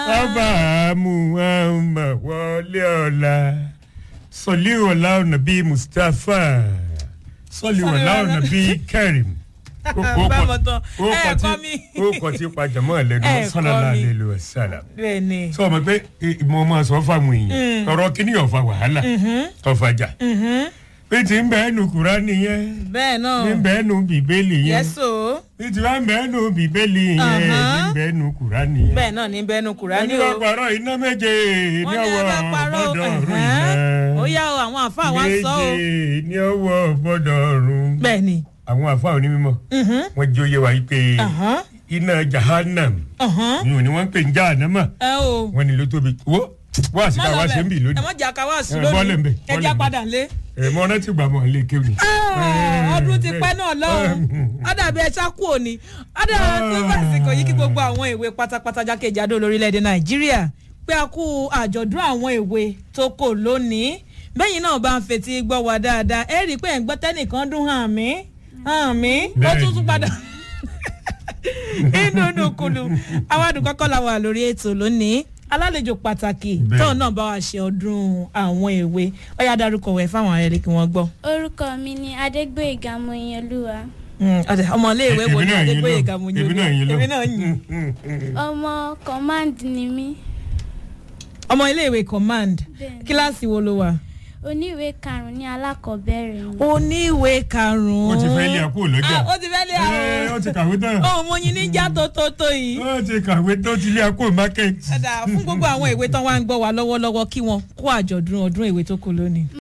ọba muhammed wọlé ọ̀la sọlí ọ̀la ọ̀nà bíi mustapha sọlí ọ̀la ọ̀nà bíi karim. Báwo tán? Ẹ kọ́ mi. ó kọ tí pàjọmọ́ lẹ́nu Ẹ kọ́ sọ́nàlá mi. lẹ́lu ẹ̀sálà. bẹ́ẹ̀ ni. sọ ma pé eh, mo máa sọ fáwọn èèyàn ọ̀rọ̀ kíní ọ̀fà wàhálà ọ̀fàjà pé tí ń bẹ́ẹ̀ nu kúránì yẹn bẹ́ẹ̀ náà. ní bẹ́ẹ̀ nu bíbélì yẹn yẹ́sò. ní tí wọ́n bẹ́ẹ̀ nu bíbélì yẹn Àhán. ní bẹ́ẹ̀ nu kúránì yẹn. bẹ́ẹ̀ náà ní bẹ́ẹ̀nu kùránì ẹni o. bá parọ́ iná méje ní wọ́n ní ọwọ́ ẹ bá parọ́ ọ̀bọ̀dọ̀ ọ̀run ẹ̀hán. iná ó yá o àwọn àfáà wa sọ o. méje ní ọwọ́ ọ̀bọ̀dọ̀ ọ̀run. bẹ́ẹ̀ ni. àwọn àfa onímọ̀ Mhm. wọ́n jẹ́ oyé wa yìí pé Àhán. iná jahannam Ọ̀hán. ni ni wọ́n ń pè ní jahannama ẹ o. wọ́n ní ló tóbi wo wọ́n àsìkò àwa ṣe ń bì ẹ lónìí mọ jà ká wá sí Ẹ, bọ́ọ̀lù ń bẹ̀, lónìí ẹ bọ́ọ̀lù já ń bẹ̀. padà lé. ẹ̀ mọ́ ọ́nà tí gbà mọ́ lè kéwì. Ah, ọdún ti pẹ́ náà lọ́hùn ọ̀dàbí ẹ ṣáku òní ọ̀dàbí tó fàsìkò yìí kí gbogbo àwọn ìwé pátápátá jákèjádò lórílẹ̀‐èdè nàìjíríà pé a kú àjọ̀dún àwọn ìwé tó kò lónìí bẹ́yìn náà bá ń fetí gbọ́ wa dáadáa ẹ rí i pé ẹ̀ ń gbọ́ tẹ́nìkan dún hàn mí hàn mí ó tún tún padà inú nùkùlù àwọn àdùnkọ́kọ́ la wà lórí ètò lónìí alálejò pàtàkì Bẹ́ẹ̀. tóun náà bá wa ṣe ọdún àwọn èwe ó yá darúkọ wẹ̀ fáwọn ayẹyẹ kí wọ́n gbọ́. orúkọ mi ni adégbòyègà mọyìnlúwa Mm, ọ̀dà ọmọléèwé wo ni adégbòye lọ gàmúnyó èmi náà yín lọ èmi náà yìn ọmọ command ni mí ọmọ iléèwé command Bẹ́ẹ̀ni. kíláàsì wo ló wà. oníwèé karùnún ní alákọ̀ọ́bẹ̀rẹ̀ ni. oníwèé karùn-ún. ó ti fẹ́ lé àpò lọ́jà Ah, ó ti fẹ́ lé Ẹ, ó àwọn ti kàwé tán ohun mo yin níjà tó tó tó yìí. ó ti kàwé tó ti lé àpò market. ọ̀dà fún gbogbo àwọn ìwé tán wá ń gbọ́ wa lọ́wọ́lọ́wọ́ kí wọ́n kó àjọ̀dún ọdún ìwé tó kù lónìí.